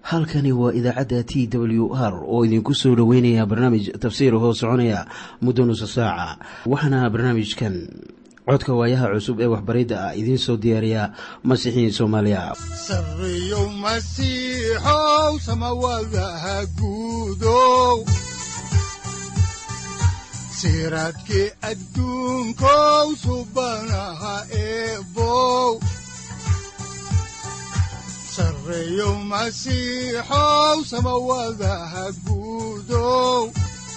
halkani waa idaacadda t w r oo idinku soo dhoweynaya barnaamij tafsiir hoo soconaya muddo nusa saaca waxaana barnaamijkan codka waayaha cusub ee waxbaridda ah idiin soo diyaariya masiixiin soomaaliya sareyow masiixow samawadaha guudow siraadkii adduunkow subanaha eebow sareyow masiixow samawadaha guudow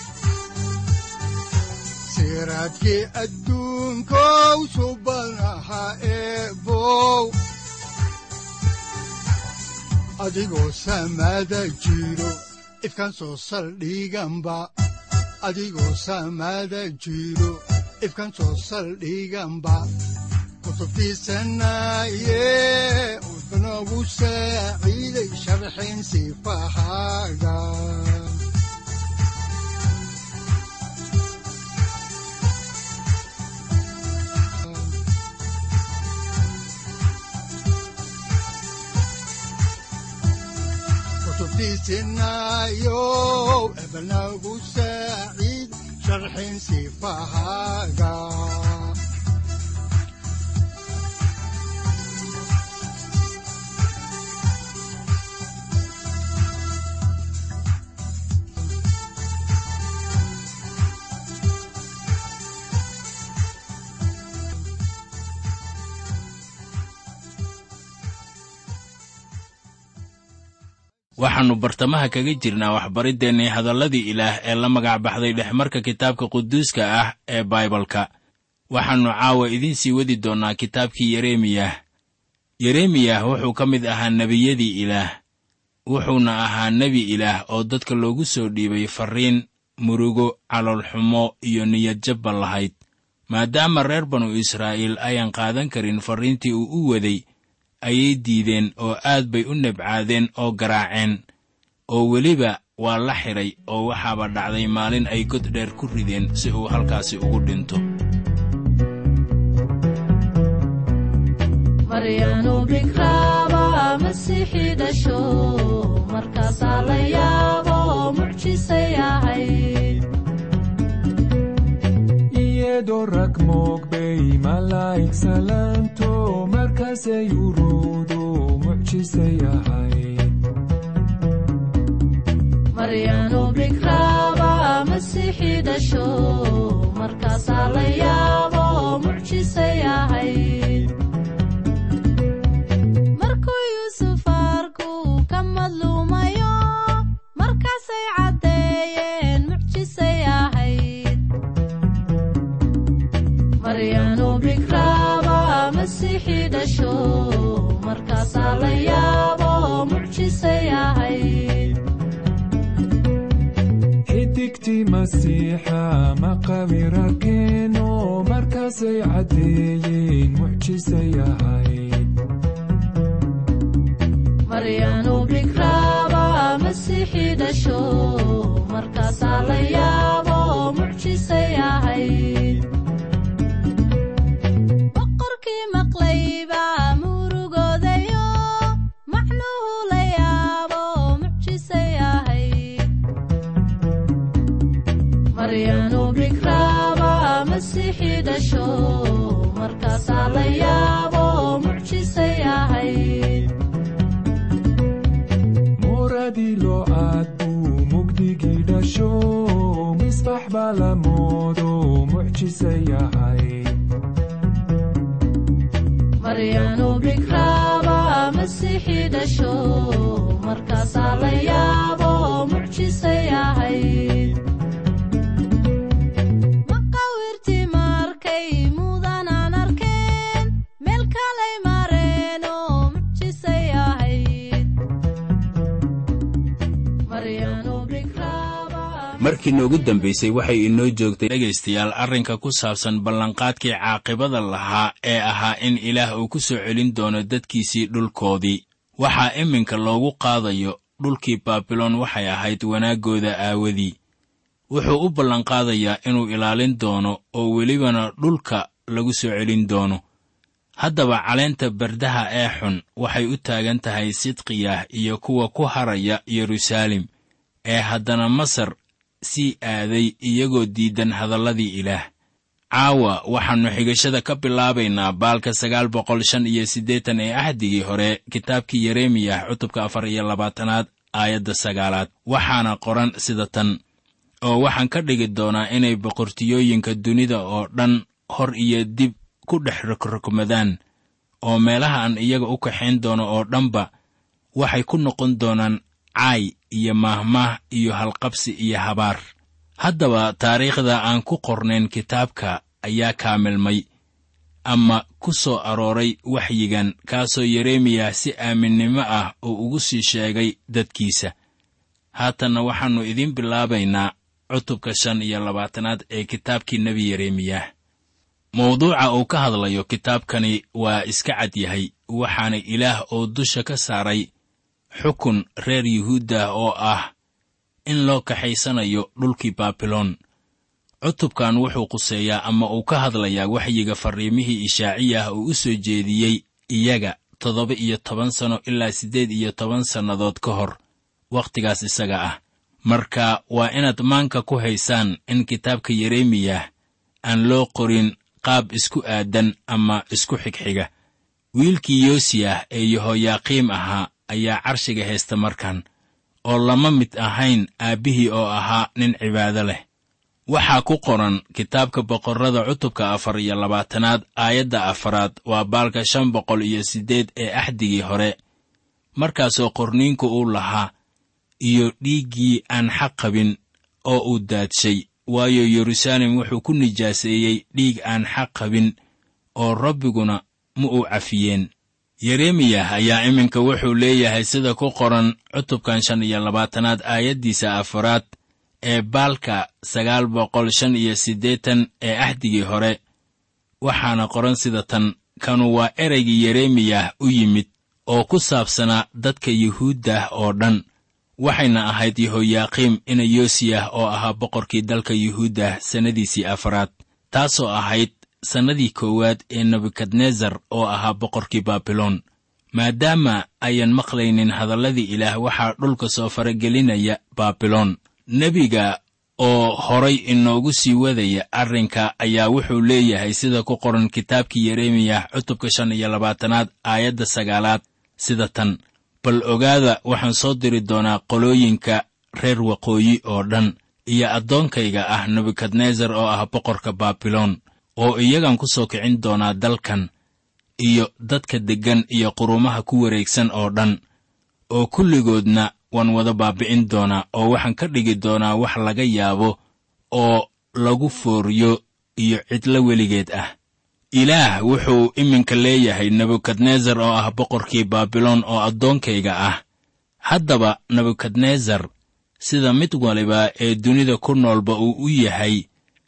siraadkii adduunkow subanaha eebow adigoo samada jiro ifkaan soo saldhiganba adigoo samada jiro ifkaan soo saldhiganba kutubtiisanaye udnogu saaciiday sharxin sifahaaga kutubtiisinayo ebnagu saaciid sharxin sifahaaga waxaannu bartamaha kaga jirnaa waxbariddeenii hadalladii ilaah ee la magac baxday dhexmarka kitaabka quduuska ah ee baibalka waxaannu caawa idiin sii wadi doonnaa kitaabkii yeremiyah yeremiyah wuxuu ka mid ahaa nebiyadii ilaah wuxuuna ahaa nebi ilaah oo dadka loogu soo dhiibay farriin murugo caloolxumo iyo niyadjabba lahayd maadaama reer banu israa'iil ayaan qaadan karin farriintii uu u waday ayay diideen oo aad bay u nebcaadeen oo garaaceen oo weliba waa la xidhay oo waxaaba dhacday maalin ay god dheer ku rideen si uu halkaasi ugu dhinto maryanu bikraaba masiixii dhasho markaasaa la yaabo mucjisay ahayd iyadoo rag moogbay malaa'ig salaanto markaasay uruudu mucjisay ahayd maryanu bikraaba masiixii dhasho markaasaa la yaabo mucjisay ahayd markuu yuusuf arku ka madluumayo markaasay caddeeyeen mucjisay ahayd maryanu bikraaba masiixii dhasho markaasaa la yaabo mucjisay ahayd xidigtii masiixa maqawirarkeeno markaasay caddeeyeen mucjisay ahayd maryanu bikraaba masiixii dhasho markaasaa la yaabo mucjisay ahayd boqorkii maqlayba murugoodayo macnuhu la yaabo mucjisay ahayd maryanu bikraaba masiixii dhasho markaasaa la yaabo mucjisay ahayd muradii loo aad buu mugdigii dhasho misbax baa la moodo mucjisay ahayd maryanu bikraaba masiixii dhasho markaasaa la yaabo mucjisay ahayd maqawirtii markay mudanaan arkeen meel kalay mareen oo mucjisay ahayd maryanu bikraaba markii noogu dambaysay waxay inoo joogtay dhegaystayaal arrinka ku saabsan ballanqaadkii caaqibada lahaa ee ahaa in ilaah uu ku soo celin doono dadkiisii dhulkoodii waxaa iminka loogu qaadayo dhulkii baabiloon waxay ahayd wanaaggooda aawadii wuxuu u ballanqaadayaa inuu ilaalin doono oo welibana dhulka lagu soo celin doono haddaba caleenta bardaha ee xun waxay u taagan tahay sidqiyah iyo kuwa ku haraya yeruusaalem ee haddana masar sii aaday iyagoo diidan hadalladii ilaah caawa waxaannu xigashada ka bilaabaynaa baalka sagaal boqol shan iyo siddeetan ee ahdigii hore kitaabkii yeremiyah cutubka afar iyo labaatanaad aayadda sagaalaad waxaana qoran sida tan oo waxaan ka dhigi doonaa inay boqortiyooyinka dunida oo dhan hor iyo dib ku dhex rogrogmadaan oo meelaha aan iyaga u kaxayn doono oo dhanba waxay ku noqon doonaan caay iyo maahmaah iyo halqabsi iyo habaar haddaba taariikhda aan ku qornayn kitaabka ayaa kaamilmay ama ku soo arooray waxyigan kaasoo yeremiyah si aaminnimo ah uu ugu sii sheegay dadkiisa haatanna waxaannu idiin bilaabaynaa cutubka shan iyo labaatanaad ee kitaabkii nebi yeremiyah mawduuca uu ka hadlayo kitaabkani waa iska cad yahay waxaana ilaah oo dusha ka saaray xukun reer yuhuuddah oo ah in loo kaxaysanayo dhulkii baabiloon cutubkan wuxuu quseeyaa ama uu ka hadlayaa waxyiga farriimihii ishaaciyah uu u soo jeediyey iyaga toddoba iyo toban sanno ilaa siddeed iyo toban sannadood ka hor wakhtigaas isaga ah marka waa inaad maanka ku haysaan in kitaabka yeremiyah aan loo qorin qaab isku aadan ama isku xigxiga wiilkii yoosiyah ee yehoyaaqiim ahaa ayaa carshiga haysta markan oo lama mid ahayn aabbihii oo ahaa nin cibaado leh waxaa ku qoran kitaabka boqorrada cutubka afar iyo labaatanaad aayadda afaraad waa baalka shan boqol iyo siddeed ee axdigii hore markaasoo qorniinku uu lahaa iyo dhiiggii aan xaq qabin oo uu daadshay waayo yeruusaalem wuxuu ku nijaaseeyey dhiig aan xaq qabin oo rabbiguna ma uu cafiyeen yeremiyah ayaa iminka wuxuu leeyahay sida ku qoran cutubkan shan iyo labaatanaad aayaddiisa afaraad ee baalka sagaal boqol shan iyo siddeetan ee axdigii hore waxaana qoran sida tan kanu waa ereygii yeremiyah u yimid oo ku saabsanaa dadka yuhuuddah oo dhan waxayna ahayd yehoyaaqiim ina yoosiyah oo ahaa boqorkii dalka yuhuuddah sannadiisii afaraad taasoo ahayd sannadii koowaad ee nebukadnesar oo ahaa boqorkii baabiloon maadaama ayan maqlaynin hadalladii ilaah waxaa dhulka soo faragelinaya baabiloon nebiga oo horay inoogu sii wadaya arrinka ayaa wuxuu leeyahay sida ku qoran kitaabkii yeremiyah cutubka shan iyo labaatanaad aayadda sagaalaad sida tan bal ogaada waxaan soo diri doonaa qolooyinka reer waqooyi oo dhan iyo addoonkayga ah nebukadnesar oo ah boqorka baabiloon oo iyagan ku soo kicin doonaa dalkan iyo dadka deggan iyo qurumaha ku wareegsan oo dhan oo kulligoodna waan wada baabi'in doonaa oo waxaan ka dhigi doonaa wax laga yaabo oo lagu fooriyo iyo cidlo weligeed ah ilaah wuxuu iminka leeyahay nebukadnesar oo ah boqorkii baabiloon oo addoonkayga ah haddaba nebukadnesar sida mid waliba ee dunida ku noolba uu u yahay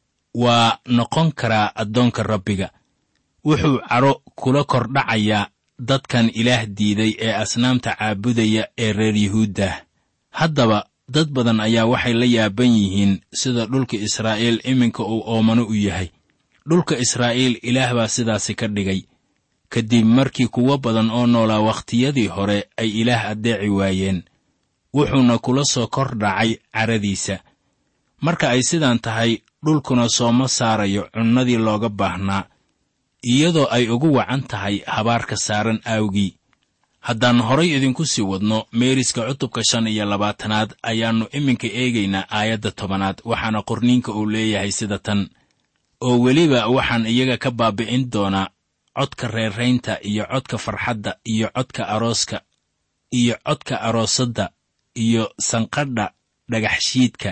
waa noqon karaa addoonka rabbiga wuxuu cadho kula kordhacayaa dadkan ilaah diiday ee asnaamta caabudaya ee reer yuhuuddah haddaba dad badan ayaa waxay la yaaban yihiin sida dhulka israa'iil iminka uu oomano u yahay dhulka israa'iil ilaah baa sidaasi ka dhigay kadib markii kuwo badan oo noolaa wakhtiyadii hore ay ilaah addeeci waayeen wuxuuna kula soo kor dhacay caradiisa marka ay sidaan tahay dhulkuna sooma saarayo cunnadii looga baahnaa iyadoo ay ugu wacan tahay habaarka saaran aawgii haddaan horay idinku sii wadno meeriska cutubka shan iyo labaatanaad ayaannu iminka eegaynaa aayadda tobanaad waxaana qorniinka uu leeyahay sida tan oo weliba waxaan iyaga ka baabi'in doonaa codka reeraynta iyo codka farxadda iyo codka arooska iyo codka aroosadda iyo sanqadha dhagaxshiidka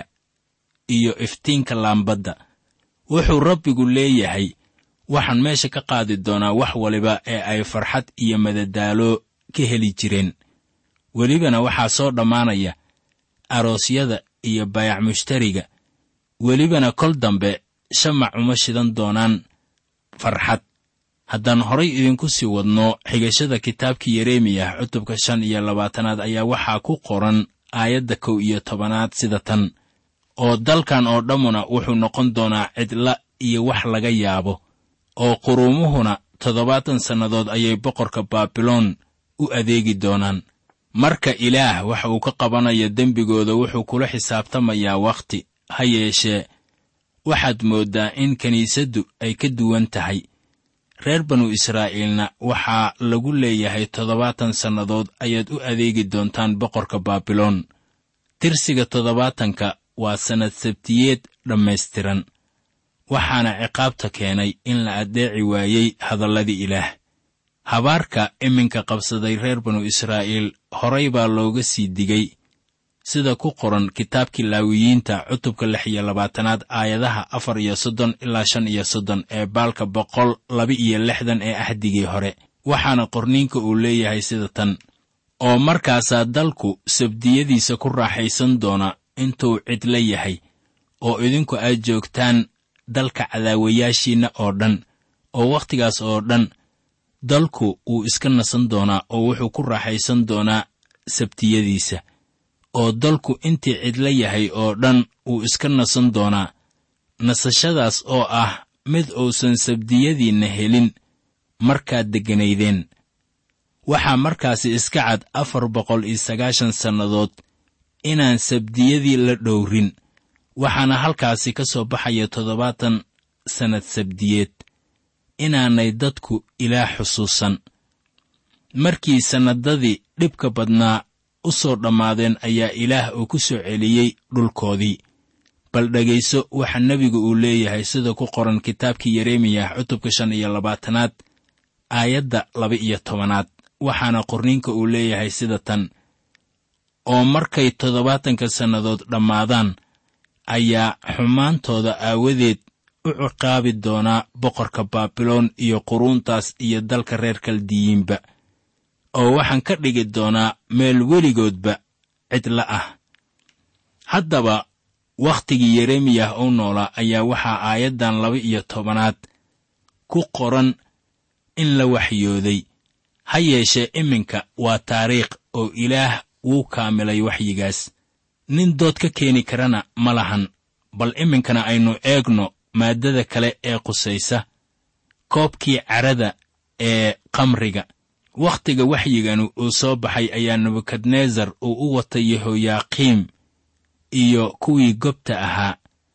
iyo iftiinka laambadda wuxuu rabbigu leeyahay waxaan meesha ka qaadi doonaa wax waliba ee ay farxad iyo madadaalo ka heli jireen welibana waxaa soo dhammaanaya aroosyada iyo bayac mushtariga welibana kol dambe shamac uma shidan doonaan farxad haddaan horay idinku sii wadno xigashada kitaabkii yeremiyah cutubka shan iyo labaatanaad ayaa waxaa ku qoran aayadda kow iyo tobanaad sida tan oo dalkan oo dhammuna wuxuu noqon doonaa cidla iyo wax laga yaabo oo quruumuhuna toddobaatan sannadood ayay boqorka baabiloon u adeegi doonaan marka ilaah waxa uu ka qabanayo dembigooda wuxuu kula xisaabtamayaa wakhti ha yeeshee waxaad mooddaa in kiniisaddu ay ka duwan tahay reer banu israa'iilna waxaa lagu leeyahay toddobaatan sannadood ayaad u adeegi doontaan boqorka baabiloon tirsiga toddobaatanka waa sannad sabtiyeed dhammaystiran waxaana ciqaabta keenay in la addeeci waayey hadalladii ilaah habaarka iminka qabsaday reer banu israa'iil horay baa looga sii digay sida ku qoran kitaabkii laawiyiinta cutubka lix iyo labaatanaad aayadaha afar iyo soddon ilaa shan iyo soddon ee baalka boqol laba iyo lixdan ee ahdigii hore waxaana qorniinka uu leeyahay sida tan oo markaasaa dalku sabdiyadiisa ku raaxaysan doona intuu cidla yahay oo idinku aad joogtaan dalka cadaawayaashiinna oo dhan oo wakhtigaas oo dhan dalku wuu iska nasan doonaa oo wuxuu ku raaxaysan doonaa sabtiyadiisa oo dalku intii cidla yahay oo dhan wuu iska nasan doonaa nasashadaas oo ah mid uusan sabdiyadiinna helin markaad degganaydeen waxaa markaasi iska cad afar boqol iyo sagaashan sannadood inaan sabdiyadii la dhowrin waxaana halkaasi ka soo baxaya toddobaatan sannad sabdiyeed inaanay dadku ilaah xusuusan markii sannadadii dhibka badnaa u soo dhammaadeen ayaa ilaah uu ku soo celiyey dhulkoodii bal dhegayso waxa nebigu uu leeyahay sida ku qoran kitaabkii yeremiyah cutubka shan iyo labaatanaad aayadda laba iyo tobanaad waxaana qorniinka uu leeyahay sida tan oo markay toddobaatanka sannadood dhammaadaan ayaa xumaantooda aawadeed u ciqaabi doonaa boqorka baabiloon iyo quruuntaas iyo dalka reer kaldiyiinba oo waxaan ka dhigi doonaa meel weligoodba cidla ah haddaba wakhtigii yeremiyah uu noolaa ayaa waxaa aayaddan laba iyo tobanaad ku qoran in la waxyooday ha yeeshee iminka waa taariikh oo ilaah wuu kaamilay waxyigaas nin dood ka keeni karana ma lahan bal iminkana aynu eegno maaddada kale ee qusaysa koobkii carada ee kamriga wakhtiga waxyiganu uu soo baxay ayaa nebukadnesar uu u watay yehoyaaqiim iyo kuwii gobta ahaa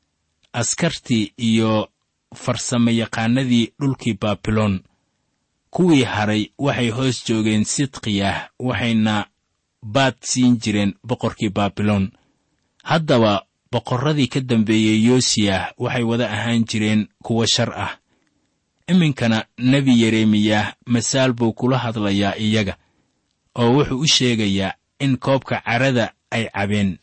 askartii iyo farsamayaqaanadii dhulkii baabiloon kuwii hadhay waxay hoos joogeen sidqiyah waxayna baad siin jireen boqorkii baabiloon haddaba boqorradii ka dambeeyey yoosiyah waxay wada ahaan jireen kuwo shar ah iminkana nebi yeremiyah masaal buu kula hadlayaa iyaga oo wuxuu u sheegayaa in koobka carada ay cabeen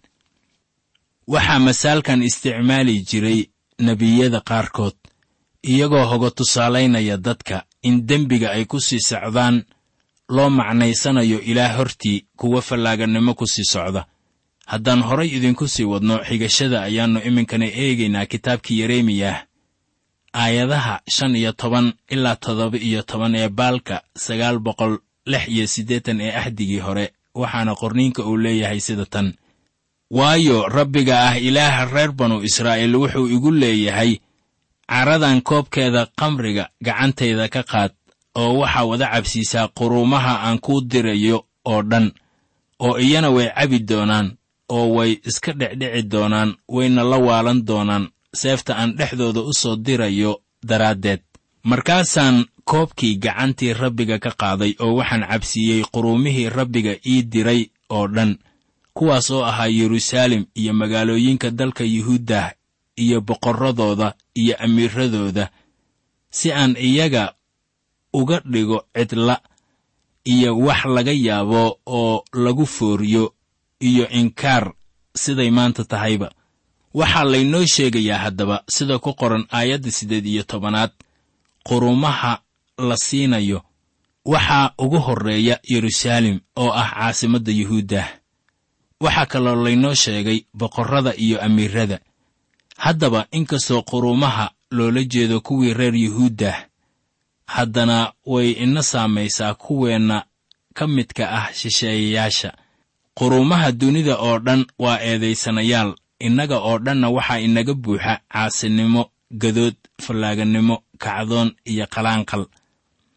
waxaa masaalkan isticmaali jiray nebiyada qaarkood iyagoo hoga tusaalaynaya dadka in dembiga ay ku sii socdaan loo macnaysanayo ilaah hortii kuwa fallaagannimo ku sii socda haddaan horay idinku sii wadno xigashada ayaannu iminkana eegaynaa kitaabkii yeremiyah aayadaha shan iyo toban ilaa toddoba iyo toban ee baalka sagaal boqol lix iyo siddeetan ee ahdigii hore waxaana qorniinka uu leeyahay sida tan waayo rabbiga ah ilaaha reer banu israa'iil wuxuu igu leeyahay caradan koobkeeda kamriga gacantayda ka qaad oo waxaa wada cabsiisaa quruumaha aan kuu dirayo oo dhan oo iyana way cabi doonaan oo way iska dhecdhici doonaan wayna la waalan doonaan seefta aan dhexdooda u soo dirayo daraaddeed markaasaan koobkii gacantii rabbiga ka qaaday oo waxaan cabsiiyey quruumihii rabbiga ii diray oo dhan kuwaas oo ahaa yeruusaalem iyo magaalooyinka dalka yuhuuddah iyo boqorradooda iyo amiiradooda si aan iyaga uga dhigo cidla iyo wax laga yaabo oo lagu fooriyo iyo inkaar siday maanta tahayba waxaa laynoo sheegayaa haddaba sida ku qoran aayadda siddeed iyo tobanaad qurumaha la siinayo waxaa ugu horreeya yeruusaalem oo ah caasimadda yuhuuddah waxaa kaloo laynoo sheegay boqorrada iyo amiirada haddaba inkastoo quruumaha loola jeedo kuwii reer yuhuuddah haddana way ina saamaysaa kuweenna ka midka ah shisheeyayaasha quruumaha dunida oo dhan waa eedaysanayaal innaga oo dhanna waxaa inaga buuxa caasinimo gadood fallaagannimo kacdoon iyo qalaanqal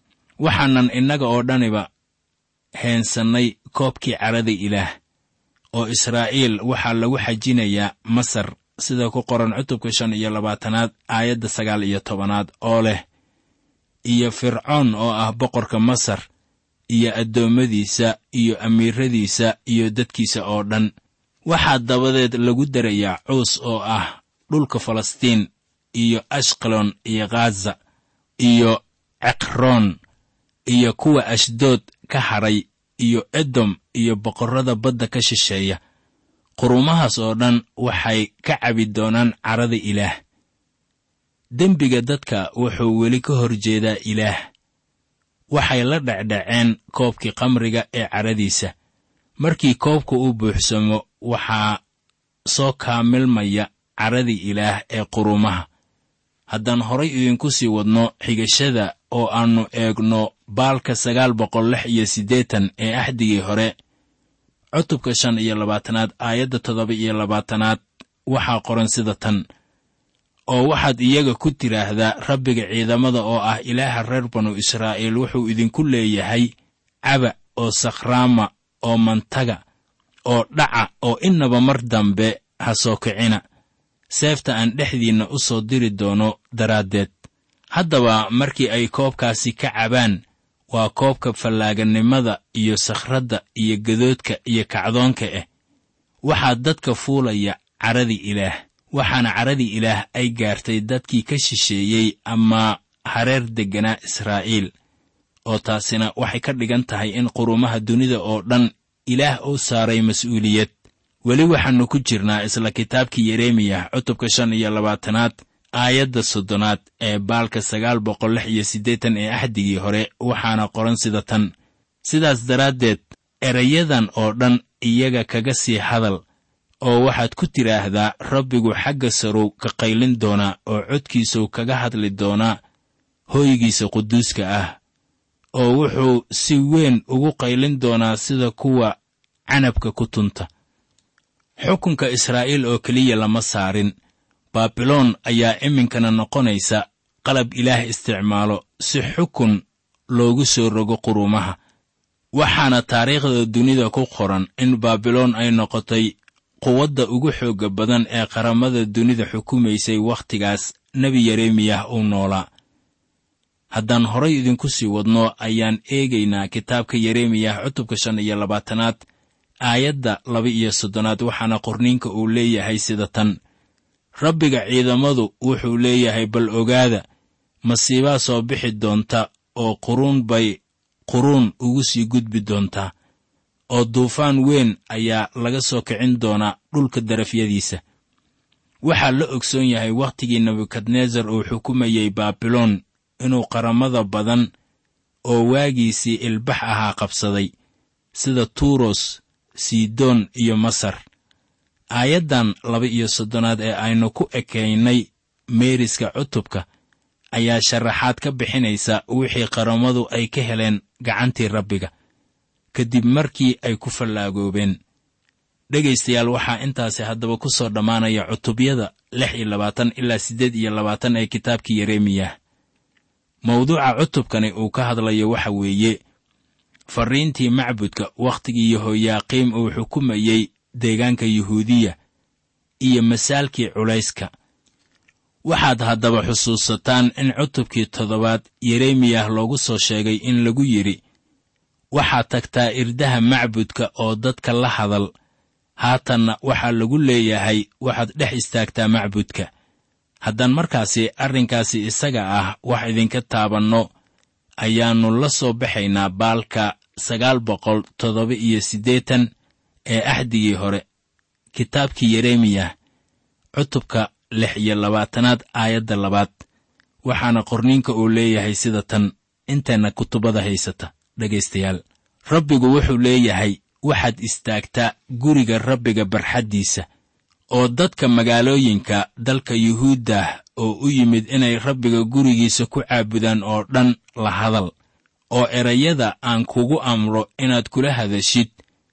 waxaanan innaga oo dhaniba heensannay koobkii carada ilaah oo israa'iil waxaa lagu xajinayaa masar sida ku qoran cutubka shan iyo labaatanaad aayadda sagaal iyo tobanaad oo leh iyo fircoon oo ah boqorka masar iyo addoommadiisa iyo amiiradiisa iyo dadkiisa oo dhan waxaa dabadeed lagu darayaa cuus oo ah dhulka falastiin iyo ashqalon iyo khaza iyo cekroon iyo kuwa ashdood ka hadhay iyo edom iyo boqorrada badda ka shisheeya qurumahaas oo dhan waxay ka cabi doonaan carada ilaah dembiga dadka wuxuu weli ka hor jeedaa ilaah waxay la dhecdhaceen koobkii khamriga ee caradiisa markii koobka u buuxsamo waxaa soo kaamilmaya caradii ilaah ee qurumaha haddaan horay idinku sii wadno xigashada oo aannu eegno baalka sagaal boqol lix iyo siddeetan ee axdigii hore cutubka shan iyo labaatanaad aayadda toddoba iyo labaatanaad waxaa qoran sida tan oo waxaad iyaga ku tidhaahdaa rabbiga ciidamada oo ah ilaaha reer banu israa'iil wuxuu idinku leeyahay caba oo sakhraama oo mantaga oo dhaca oo innaba mar dambe ha soo kicina seefta aan dhexdiinna u soo diri doono daraaddeed haddaba markii ay koobkaasi ka cabaan waa koobka fallaagannimada iyo sakhradda iyo gadoodka iyo kacdoonka ah waxaa dadka fuulaya caradii ilaah waxaana caradii ilaah ay gaartay dadkii ka shisheeyey ama hareer degganaa israa'iil oo taasina waxay ka dhigan tahay in qurumaha dunida oo dhan ilaah uu saaray mas'uuliyad weli waxaannu ku jirnaa isla kitaabkii yeremiyah cutubka shan iyo labaatanaad aayadda soddonaad ee baalka sagaal boqol lix iyo siddeetan ee axdigii hore waxaana qoran sida tan sidaas daraaddeed erayadan oo dhan iyaga kaga sii hadal oo waxaad ku tidhaahdaa rabbigu xagga sarow ka qaylin doonaa oo codkiisuu kaga hadli doonaa hooygiisa quduuska ah oo wuxuu si weyn ugu qaylin doonaa sida kuwa canabka ku tunta xukunka israa'iil oo keliya lama saarin baabiloon ayaa iminkana noqonaysa qalab ilaah isticmaalo si xukun loogu soo rogo qurumaha waxaana taariikhda dunida ku qoran in baabiloon ay noqotay quwadda ugu xoogga badan ee qaramada dunida xukumaysay wakhtigaas nebi yeremiyah uu noolaa haddaan horay idinku sii wadno ayaan eegaynaa kitaabka yeremiyah cutubka shan iyo labaatanaad aayadda laba iyo soddonaad waxaana qorniinka uu leeyahay sida tan rabbiga ciidamadu wuxuu leeyahay bal ogaada masiibaa soo bixi doonta oo quruun bay quruun ugu sii gudbi doontaa oo duufaan weyn ayaa laga soo kicin doonaa dhulka darafyadiisa waxaa la ogsoon yahay wakhtigii nebukadnesar uu xukumayey baabiloon inuu qaramada badan oo waagiisii ilbax ahaa qabsaday sida tuuros sidoon iyo masar aayaddan laba iyo soddonaad ee aynu ku ekaynay meeriska cutubka ayaa sharaxaad ka bixinaysa wixii qaramadu ay ka heleen gacantii rabbiga kadib markii ay ku fallaagoobeen dhegaystayaal waxaa intaasi haddaba ku soo dhammaanaya cutubyada lix iyo labaatan ilaa siddeed iyo labaatan ee kitaabkii yeremiyah mawduuca cutubkani uu ka hadlayo waxa weeye farriintii macbudka wakhtigii yehoyaaqiim uu xukumayey deegaanka yuhuudiya iyo masaalkii culayska waxaad haddaba xusuusataan in cutubkii toddobaad yeremiyah loogu soo sheegay in lagu yidhi waxaad tagtaa irdaha macbudka oo dadka la hadal haatanna waxaa lagu leeyahay waxaad dhex istaagtaa macbudka haddaan markaasi arrinkaasi isaga ah wax idinka taabanno ayaannu la soo baxaynaa baalka sagaal boqol toddoba iyo siddeetan ee axdigii hore kitaabkii yeremiyah cutubka lix iyo labaatanaad aayadda labaad waxaana qorniinka uu leeyahay sida tan inteenna kutubada haysata dhegaystayaal rabbigu wuxuu leeyahay waxaad istaagtaa guriga rabbiga barxaddiisa oo dadka magaalooyinka dalka yuhuuddah oo u yimid inay rabbiga gurigiisa ku caabudaan oo dhan la hadal oo erayada aan kugu amro inaad kula hadashid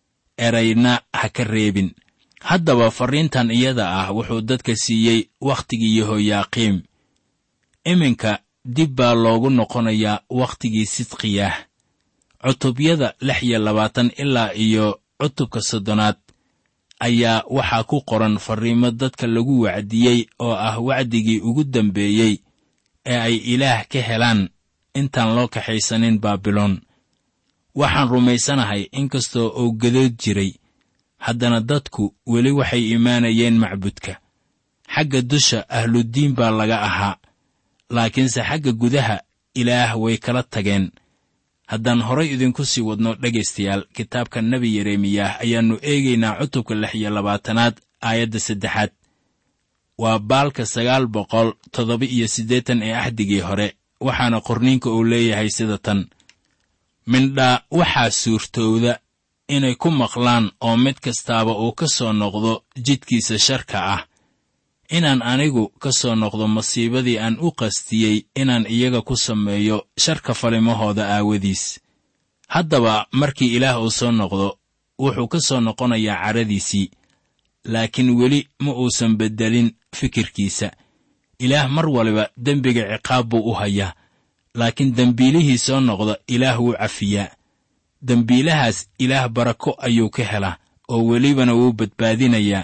erayna ha ka reebin haddaba farriintan iyada ah wuxuu dadka siiyey wakhtigii yehoyaaqiim iminka dib baa loogu noqonayaa wakhtigii sidqiyah cutubyada lix iyo labaatan ilaa iyo cutubka soddonaad ayaa waxaa ku qoran farriimo dadka lagu wacdiyey oo ah wacdigii ugu dambeeyey ee ay ilaah ka helaan intaan loo kaxaysanin baabiloon waxaan rumaysanahay inkastoo uu gadood jiray haddana dadku weli waxay imaanayeen macbudka xagga dusha ahluddiin baa laga ahaa laakiinse xagga gudaha ilaah way kala tageen haddaan horay idinku sii wadno dhegaystayaal kitaabka nebi yeremiyah ayaannu eegaynaa cutubka lix iyo labaatanaad aayadda saddexaad waa baalka sagaal boqol toddoba iyo siddeetan ee axdigii hore waxaana qorniinka uu leeyahay sida tan mindhaa waxaa suurtowda inay ku maqlaan oo mid kastaaba uu ka soo noqdo jidkiisa sharka ah inaan anigu ka soo noqdo masiibadii aan u qastiyey inaan iyaga ku sameeyo sharka falimahooda aawadiis haddaba markii ilaah uu soo noqdo wuxuu ka soo noqonayaa caradiisii laakiin weli ma uusan beddelin fikirkiisa ilaah mar waliba dembiga ciqaab buu u hayaa laakiin dembiilihii soo noqda ilaah wuu cafiyaa dembiilahaas ilaah barako ayuu ka helaa oo welibana wuu badbaadinayaa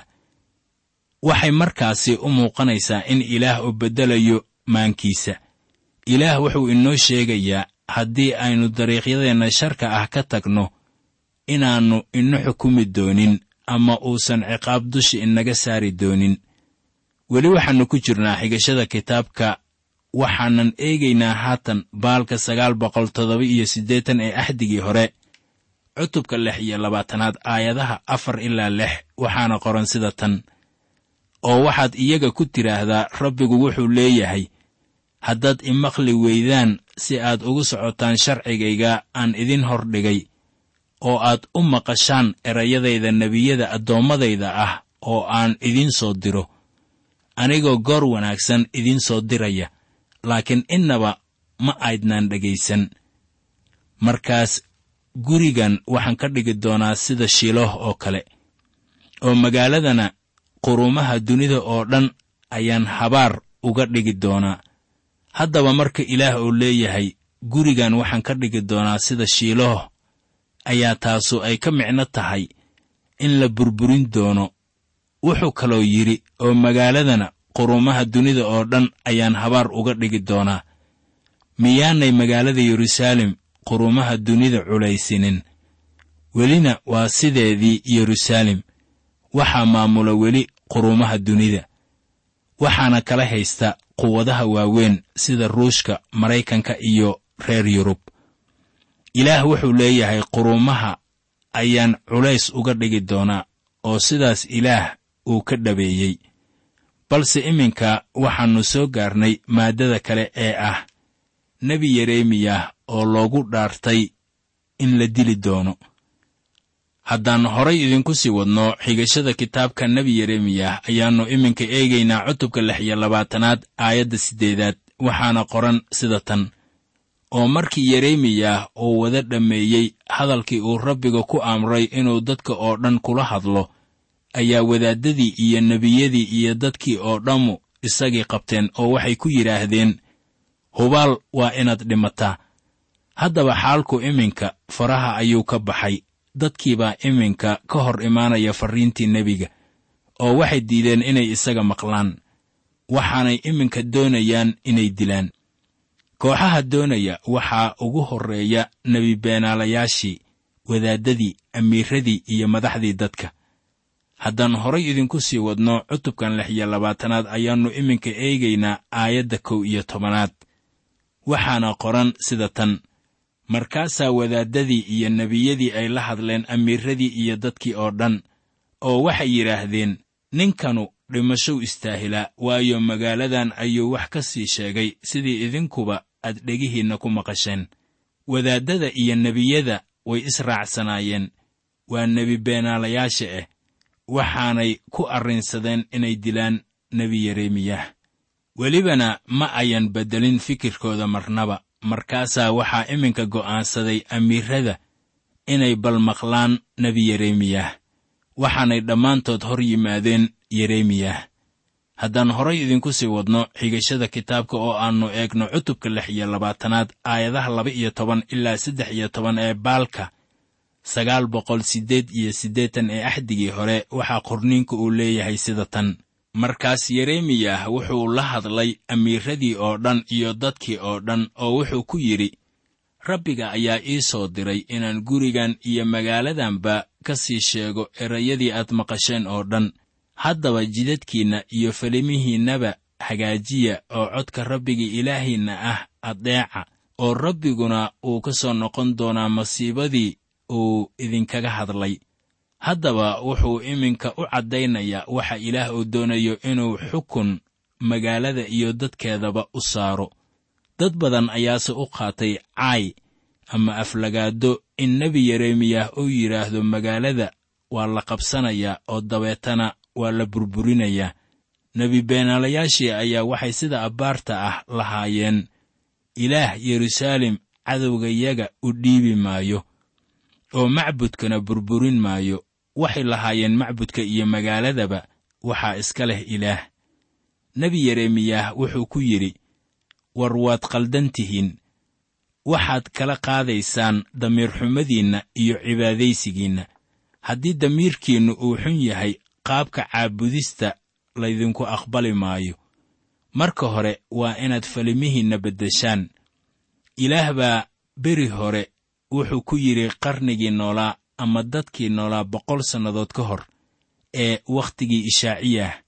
waxay markaasi u muuqanaysaa in ilaah uu beddelayo maankiisa ilaah wuxuu inoo sheegayaa haddii aynu dariiqyadeenna sharka ah ka tagno inaannu ina xukumi doonin ama uusan ciqaab dusha inaga saari doonin weli waxaannu ku jirnaa xigashada kitaabka waxaanan eegaynaa haatan baalka sagaal boqol toddoba iyo siddeetan ee axdigii hore cutubka lix iyo labaatanaad aayadaha afar ilaa lix waxaana qoran sida tan oo waxaad iyaga ku tidhaahdaa rabbigu wuxuu leeyahay haddaad imaqli weydaan si aad ugu socotaan sharcigayga aan idin hordhigay oo aad u maqashaan erayadayda nebiyada addoommadayda ah oo aan idiin soo diro anigoo goor wanaagsan idiin soo diraya laakiin innaba ma aydnaan dhegaysan markaas gurigan waxaan ka dhigi doonaa sida shiloh oo kale oo magaaladana qurumaha dunida oo dhan ayaan habaar uga dhigi doonaa haddaba marka ilaah uu leeyahay gurigan waxaan ka dhigi doonaa sida shiilooh ayaa taasu ay ka micno tahay in la burburin doono wuxuu kaloo yidhi oo magaaladana qurumaha dunida oo dhan ayaan habaar uga dhigi doonaa miyaanay magaalada yeruusaalem qurumaha dunida culaysinin welina waa sideedii yeruusaalem waxaa maamula weli qurumaha dunida waxaana kala haysta quwadaha waaweyn sida ruushka maraykanka iyo reer yurub ilaah wuxuu leeyahay qurumaha ayaan culays uga dhigi doonaa oo sidaas ilaah uu ka dhabeeyey balse iminka waxaannu soo gaarnay maaddada kale ee ah nebi yeremiyah oo loogu dhaartay in la dili doono haddaan horay idinku sii wadno xigashada kitaabka nebi yeremiyah ayaannu iminka eegaynaa cutubka lix iyo labaatanaad aayadda siddeedaad waxaana qoran sida tan oo markii yeremiyah uu wada dhammeeyey hadalkii uu rabbiga ku amray inuu dadka oo dhan kula hadlo ayaa wadaaddadii iyo nebiyadii iyo dadkii oo dhammu isagii qabteen oo waxay ku yidhaahdeen hubaal waa inaad dhimataa haddaba xaalku iminka faraha ayuu ka baxay dadkiibaa iminka ka hor imaanaya farriintii nebiga oo waxay diideen inay isaga maqlaan waxaanay iminka doonayaan inay dilaan kooxaha doonaya waxaa ugu horreeya nebi beenaalayaashii wadaaddadii amiiradii iyo madaxdii dadka haddaan horay idinku sii wadno cutubkan lix iyo labaatanaad ayaannu iminka eegaynaa aayadda kow iyo tobanaad waxaana qoran sida tan markaasaa wadaaddadii iyo nebiyadii ay la hadleen amiiradii iyo dadkii oo dhan oo waxay yidhaahdeen ninkanu dhimashow istaahilaa waayo magaaladan ayuu wax ka sii sheegay sidii idinkuba aad dhegihiinna ku maqasheen wadaaddada iyo nebiyada way israacsanaayeen waa nebi beenaalayaasha ah waxaanay ku arrinsadeen inay dilaan nebi yeremiyah welibana ma ayan beddelin fikirkooda marnaba markaasaa waxaa iminka go'aansaday amiirada inay balmaqlaan nebi yeremiyah waxaanay dhammaantood hor yimaadeen yeremiyah haddaan horay idinku sii wadno xigashada kitaabka oo aannu eegno cutubka lix iyo labaatanaad aayadaha laba iyo toban ilaa saddex iyo toban ee baalka sagaal boqol siddeed iyo siddeetan ee axdigii hore waxaa qorniinku uu leeyahay sida tan markaas yeremiyah wuxuu la hadlay amiiradii oo dhan iyo dadkii oo dhan oo wuxuu ku yidhi rabbiga ayaa ii soo diray inaan gurigan iyo magaaladanba ka sii sheego erayadii aad maqasheen oo dhan haddaba jidadkiinna iyo falimihiinnaba hagaajiya oo codka rabbiga ilaahiinna ah addeeca oo rabbiguna uu ka soo noqon doonaa masiibadii uu idinkaga hadlay haddaba wuxuu iminka u caddaynayaa waxa ilaah uu doonayo inuu xukun magaalada iyo dadkeedaba u saaro dad badan ayaase u qaatay caay ama aflagaado in nebi yeremiyah uu yidhaahdo magaalada waa la qabsanayaa oo dabeetana waa la burburinayaa nebi beenaalayaashii ayaa waxay sida abbaarta ah lahaayeen ilaah yeruusaalem cadowgayaga u dhiibi maayo oo macbudkana burburin maayo waxay lahaayeen macbudka iyo magaaladaba waxaa iska leh ilaah nebi yeremiyah wuxuu ku yidhi war waad qaldan tihiin waxaad kala qaadaysaan damiirxumadiinna iyo cibaadaysigiinna haddii damiirkiinnu uu xun yahay qaabka caabudista laydinku aqbali maayo marka hore waa inaad falimihiinna beddeshaan ilaah baa beri hore wuxuu ku yidhi qarnigii noolaa ama dadkii noolaa boqol sannadood ka hor ee wakhtigii ishaaciyah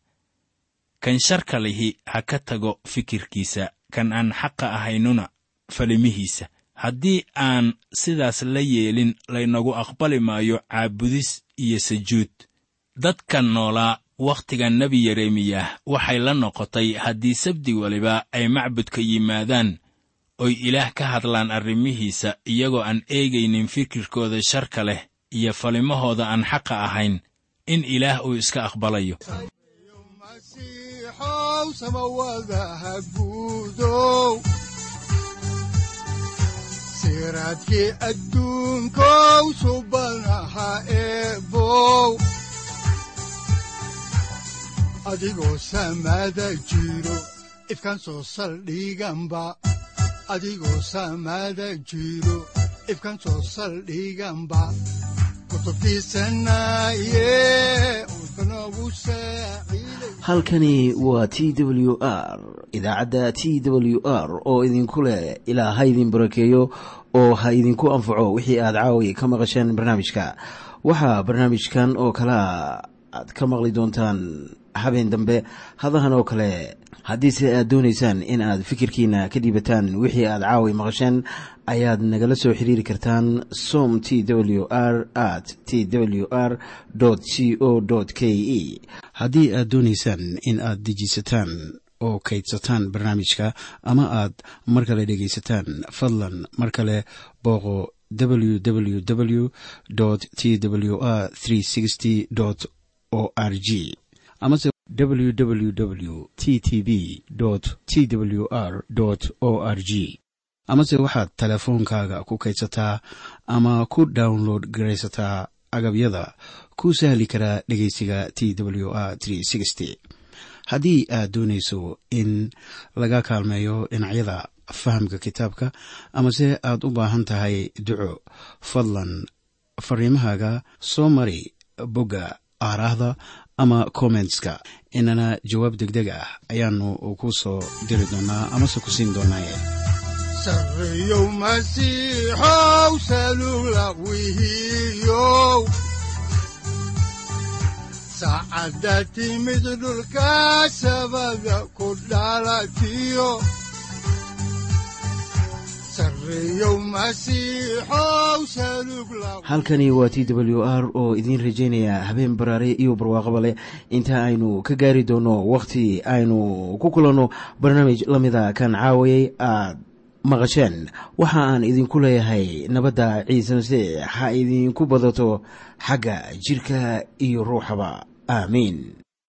kan sharka lihi ha ka tago fikirkiisa kan aan xaqa ahaynuna falimihiisa haddii aan sidaas la yeelin laynagu aqbali maayo caabudis iyo sajuud dadkan noolaa wakhtiga nebi yeremiyah waxay la noqotay haddii sabdi weliba ay macbudka yimaadaan oy ilaah ka hadlaan arrimihiisa iyagoo aan eegaynin fikirkooda sharka leh iyo falimahooda aan xaqa ahayn in ilaah uu iska aqbalayo masiixow samawadaha guudow siraadkii adduunkow subanaha eebow adigoo samada jiro ifkan soo saldhiganba adigoo samada jiro ifkan soo saldhiganba kutubtiisanaye udbanogu saaciiday halkani waa t w r idaacadda t w r oo idinku leh ilaa ha idin barakeeyo oo ha idinku anfaco wixii aad caawi ka maqasheen barnaamijka waxaa barnaamijkan oo kalea aad ka maqli doontaan habeen dambe hadahan oo kale haddiise aad doonaysaan in aad fikirkiina ka dhiibataan wixii aad caawi maqasheen ayaad nagala soo xiriiri kartaan som t w r at t w r c o k e haddii aad doonaysaan in aad dejiisataan oo kaydsataan barnaamijka ama aad mar kale dhegaysataan fadlan mar kale booqo www t w r o r g amase www t t b t w r o r g amase waxaad teleefoonkaaga ku kaydsataa ama ku download garaysataa agabyada ku sahli karaa dhegeysiga t w r haddii aad doonayso in laga kaalmeeyo dhinacyada fahamka kitaabka amase aad u baahan tahay duco fadlan fariimahaaga soo mari bogga aaraahda ama kommentska inana jawaab degdeg ah ayaanu ku soo diri doonaa amase ku siin doonaaye sarreyow masiixow salugla wihiyow saacadda timid dhulka sabada ku dhalatiyo sarreyow masiixow salugla halkani waa t w r oo idiin rajaynaya habeen baraare iyo barwaaqaba leh inta aynu ka gaari doono wakhti aynu ku kulanno barnaamij la mida kan caawayay aad maqasheen waxa aan idinku leeyahay nabadda ciise masiix ha idinku badato xagga jidhka iyo ruuxaba aamiin